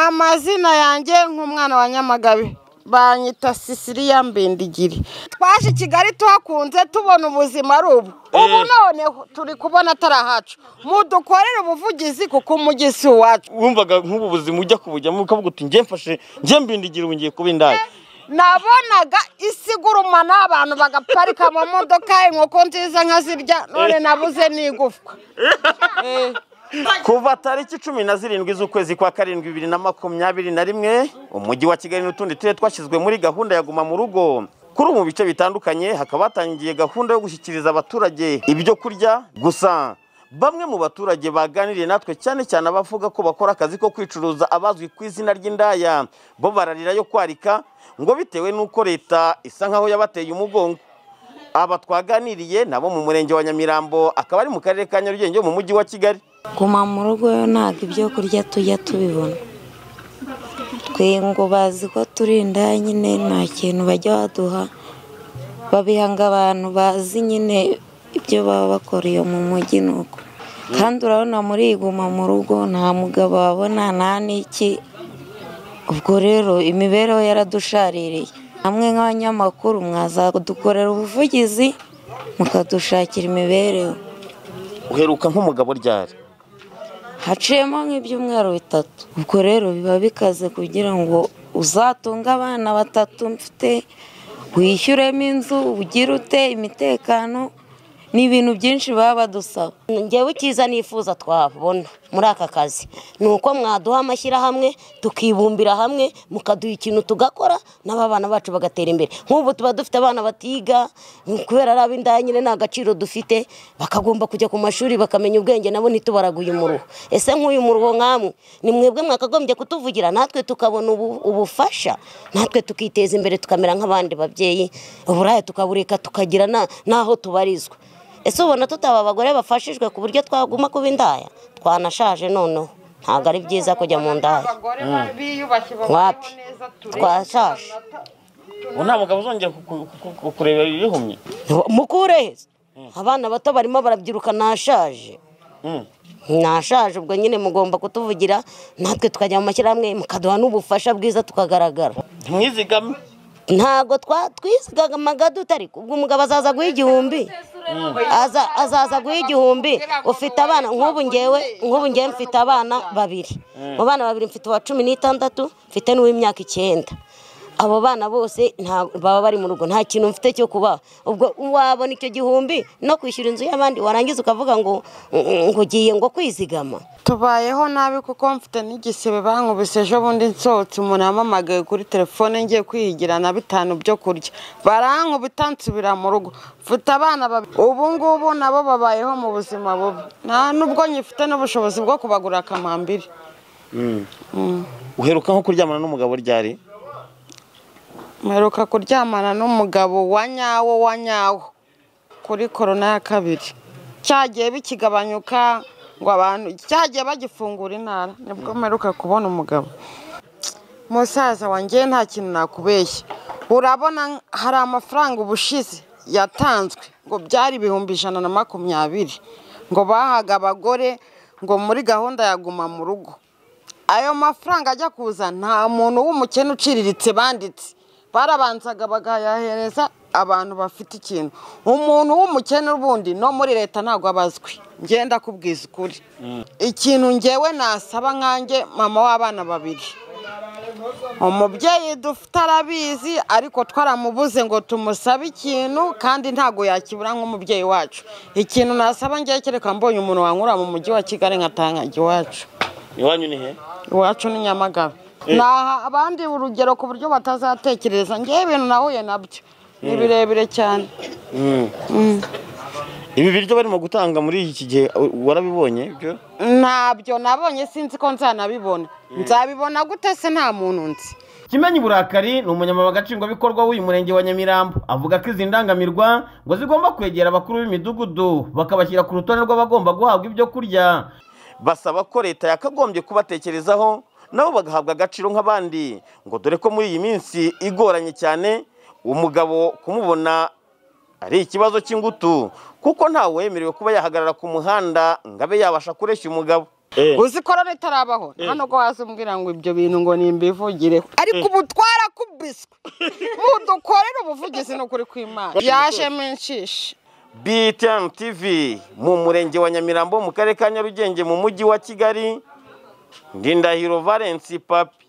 Amazina yanjye nk'umwana wa Nyamagabe banyita Sisiriya Mbindigiri twaje i Kigali tuhakunze tubona ubuzima ari ubu ubu none turi kubona atari ahacu mudukorere ubuvugizi kuko umujyi si uwacu wumvaga nk'ubu buzima ujya kubujyamo ukavuga uti njye mfashe njye mbindigira ubu ngiye kuba indaya nabonaga isigurumana abantu bagaparika mu modoka inkoko nziza nkazirya none nabuze n'igufwa Eh. kuva tariki cumi na zirindwi z'ukwezi kwa karindwi bibiri na makumyabiri na rimwe umujyi wa kigali n'utundi turere twashyizwe muri gahunda ya guma mu rugo kuri ubu mu bice bitandukanye hakaba hatangiye gahunda yo gushyikiriza abaturage ibyo kurya gusa bamwe mu baturage baganiriye natwe cyane cyane abavuga ko bakora akazi ko kwicuruza abazwi ku izina ry'indaya bo bararira yo kwarika ngo bitewe n'uko leta isa nkaho yabateye umugongo aba twaganiriye nabo mu murenge wa nyamirambo akaba ari mu karere ka nyarugenge mu mujyi wa kigali guma mu rugo yo ntabwo ibyo kurya tujya tubibona twe ngo bazi ko turi indaya nyine nta kintu bajya baduha babihanga abantu bazi nyine ibyo baba bakora iyo mu mujyi ni uko kandi urabona muri iyi guma mu rugo nta mugabo wabona nta n'iki ubwo rero imibereho yaradushaririye hamwe nk'abanyamakuru mwazadukorera ubuvugizi mukadushakira imibereho uheruka nk'umugabo ryari haciyemo nk'ibyumweru bitatu ubwo rero biba bikaze kugira ngo uzatunge abana batatu mfite wishyuremo inzu ugire ute imitekano ni ibintu byinshi baba badusaba ngewe icyiza nifuza twabona muri aka kazi ni uko mwaduha amashyirahamwe tukibumbira hamwe mukaduha ikintu tugakora n'abana bacu bagatera imbere nk'ubu tuba dufite abana batiga kubera ari ab'indaya nyine nta gaciro dufite bakagomba kujya ku mashuri bakamenya ubwenge nabo ntitubaraguye umuruho ese nk'uyu muruho nk'amwe ni mwebwe mwakagombye kutuvugira natwe tukabona ubu- ubufasha natwe tukiteza imbere tukamera nk'abandi babyeyi uburaya tukabureka tukagira na- n'aho tubarizwa ese ubona tutaba abagore bafashijwe ku buryo twaguma kuba indaya twanashaje noneho ntabwo ari byiza kujya mu ndaya abagore biyubashye Wapi? Twashaje. ubu nta mugabo uzongera kuku- kuku- kukurebera ibihumye mukure he se? abana bato barimo barabyiruka nashaje Mm. nashaje ubwo nyine mugomba kutuvugira natwe tukajya mu mashyirahamwe mukaduha n'ubufasha bwiza tukagaragara ntimwizigame ntabwo twa- twizigamaga dutari ubwo umugabo azaza guha igihumbi Aza- azaza guha igihumbi ufite abana nk'ubu ngewe nk'ubu ngewe mfite abana babiri mu bana babiri mfite uwa cumi n'itandatu mfite n'uw'imyaka icyenda abo bana bose nta- baba bari mu rugo nta kintu mfite cyo kubaha ubwo wabona icyo gihumbi no kwishyura inzu y'abandi warangiza ukavuga ngo ngo ugiye ngo kwizigama tubayeho nabi kuko mfite n'igisebe bankubise ejo bundi nsohotse umuntu yampamagaye kuri telefone ngiye kwihigira na bitanu byo kurya barankubita nsubira mu rugo mfite abana babiri ubu ngubu nabo babayeho mu buzima bubi nta nubwo nyifite n'ubushobozi bwo kubagura akamambiri uheruka nko kuryamana n'umugabo ryari mperuka kuryamana n'umugabo wa nyawo wa nyawo kuri korona ya kabiri cyagiye bikigabanyuka ngo abantu cyagiye bagifungura intara nibwo mperuka kubona umugabo musaza wanjye nta kintu nakubeshya urabona hari amafaranga ubushize yatanzwe ngo byari ibihumbi ijana na makumyabiri ngo bahaga abagore ngo muri gahunda ya guma mu rugo ayo mafaranga ajya kuza nta muntu w'umukene uciriritse banditse barabanzaga bakayahereza abantu bafite ikintu umuntu w'umukene ubundi no muri leta ntabwo aba azwi ngenda kubwiza ukuri ikintu ngewe nasaba nkanjye mama w'abana babiri umubyeyi dufite arabizi ariko twaramubuze ngo tumusabe ikintu kandi ntabwo yakibura nk'umubyeyi wacu ikintu nasaba ngewe kereka mbonye umuntu wankura mu mujyi wa kigali nkatangajya iwacu iwanyu ni he iwacu ni nyamagabe naha abandi urugero ku buryo batazatekereza ngewe ibintu nahuye nabyo ni birebire cyane ibi biryo barimo gutanga muri iki gihe u- warabibonye byo ntabyo nabonye sinzi ko nzanabibona nzabibona gute se nta muntu nzi kimenyi burakari ni umunyamabanga nshingwabikorwa w'uyu murenge wa nyamirambo avuga ko izi ndangamirwa ngo zigomba kwegera abakuru b'imidugudu bakabashyira ku rutonde rw'abagomba guhabwa ibyo kurya basaba ko leta yakagombye kubatekerezaho nabo bagahabwa agaciro nk'abandi ngo dore ko muri iyi minsi igoranye cyane umugabo kumubona ari ikibazo cy'ingutu kuko ntawemerewe kuba yahagarara ku muhanda ngo abe yabasha kureshya umugabo Eh. uzi korona itarabaho Eh. hano ko hasi umbwira ngo ibyo bintu ngo nimbivugireho ariko ubu twarakubiswe mudukorere ubuvugizi ni ukuri kw'imana yaje menshishe BTN TV mu murenge wa Nyamirambo mu karere ka Nyarugenge mu mujyi wa Kigali Ndindahiro Valence Papi